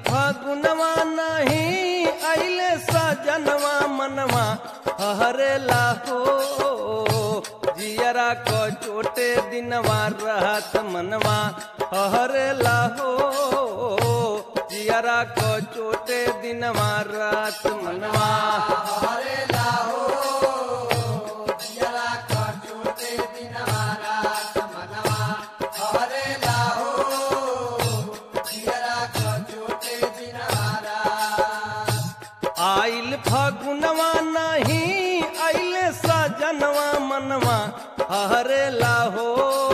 फगुनवा नहीं अइले सजनवा मनवा हरे लाहो जियरा को चोटे दिनवा रहत मनवा हरे लाहो जियरा को चोटे दिनवा रात मनवा आइल फगुनवा नहीं अइले सजनवा मनवा हरे लाहो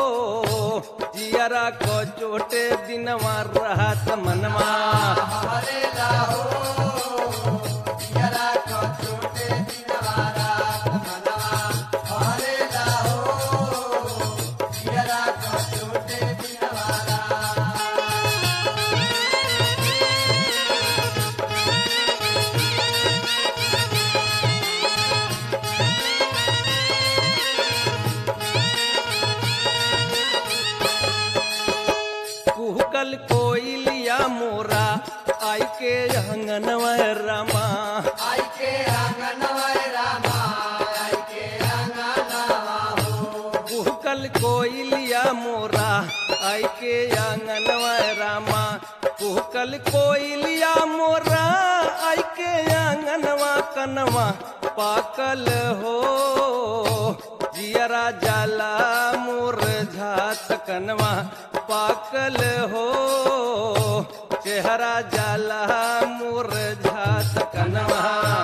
जियरा को चोटे दिनवा रहत मनवा कुहकल कोइलिया मोरा आई के अंगनवा रामा कुहकल कोइलिया मोरा आई के अंगनवा रामा कुहकल कोइलिया मोरा आई के अंगनवा कनवा पाकल हो जियरा जाला मोर झात कनवा पाकल हो चेहरा जाला मोर झात कनवा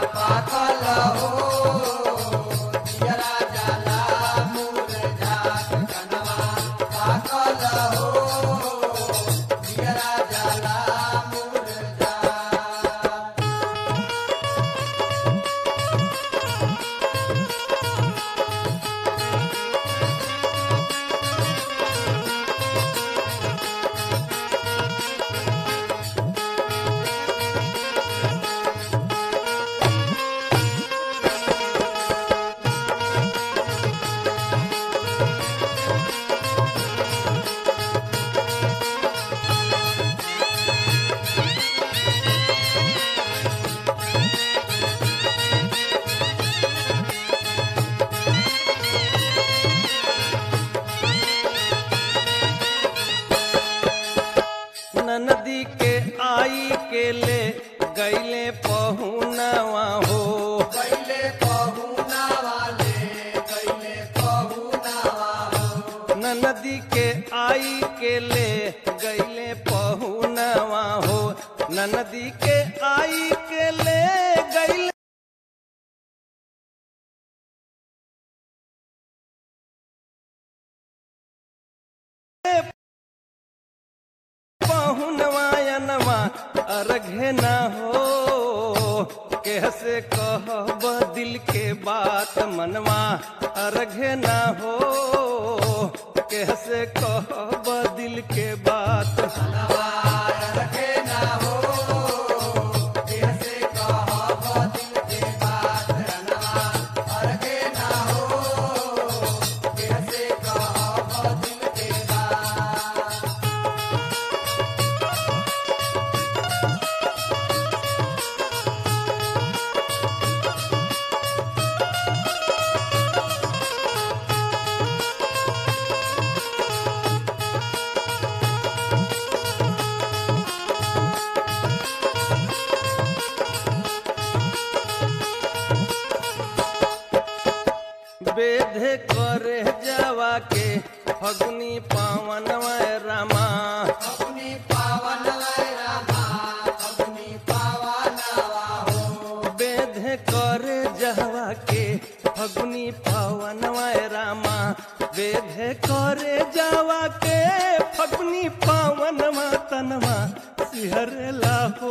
नदी के आई के ले गैले पहुनवा हो नदी के आई के ले गैले पहुनवा हो नदी के आई के ले गैले पहुनवायनवा अर्घे न हो कैसे कहब दिल के बात मनवा अर्घे न हो कैसे कहब दिल के बात वेद करे जावा के फगुनी पावन रामा वेद करे जावा के फगुनी पावन रामा वेद करे जावा के फगुनी पावन तनवा सिहरला हो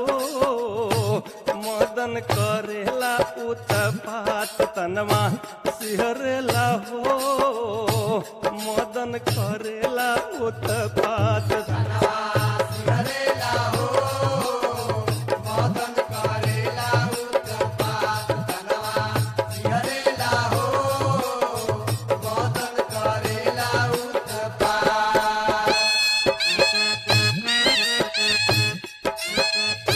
मदन करेला उत्पात तनवा सिहरला हो मदन करेला उत्पात Thank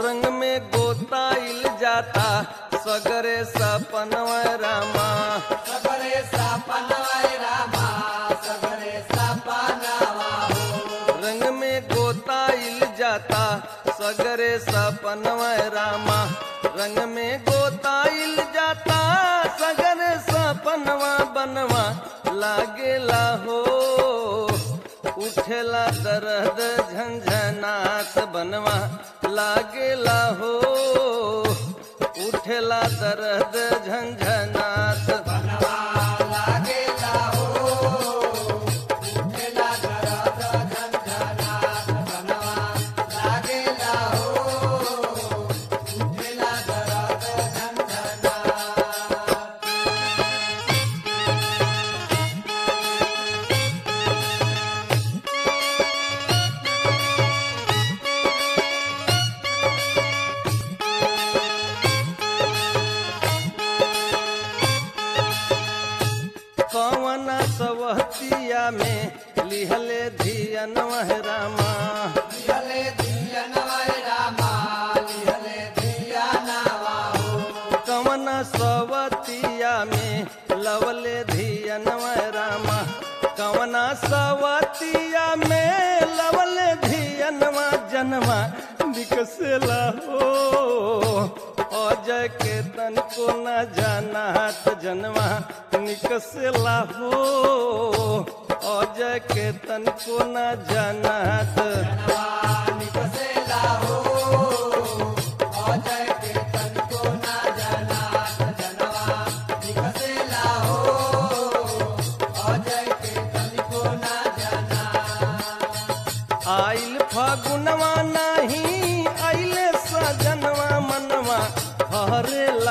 रंग में गोताइल जाता सगरे सपनवा रामा सगरे सपनवाय रामा सगरे सपनवा हो रंग में गोताइल जाता सगरे सपनवा रामा रंग में गोताइल जाता सगरे सपनवा बनवा लागेला हो उठेला दर्द झंझनात बनवा लागेला हो उठेला दर्द झंझनात बनवा लागेला हो उठेला दरद झंझनात बनवा लागेला हो उठेला दरद झंझनात कवन सवहतिया में लिहले धियन रामा लिहले धियनवाय रामा लिहले धियनवा हो कवन सवतिया में लवले धियन रामा कवन सवतिया में लवले धियनवा जनवा निकसेला हो अजय के तन को न जानात जनवा निकसेला हो अजय के तन को न जानात जनवा निकसेला हो अजय के तन को ना जनात जनवा निकसेला हो अजय के तन को ना जनात आइल फागुनवा नाही आइले सजनवा मनवा हरे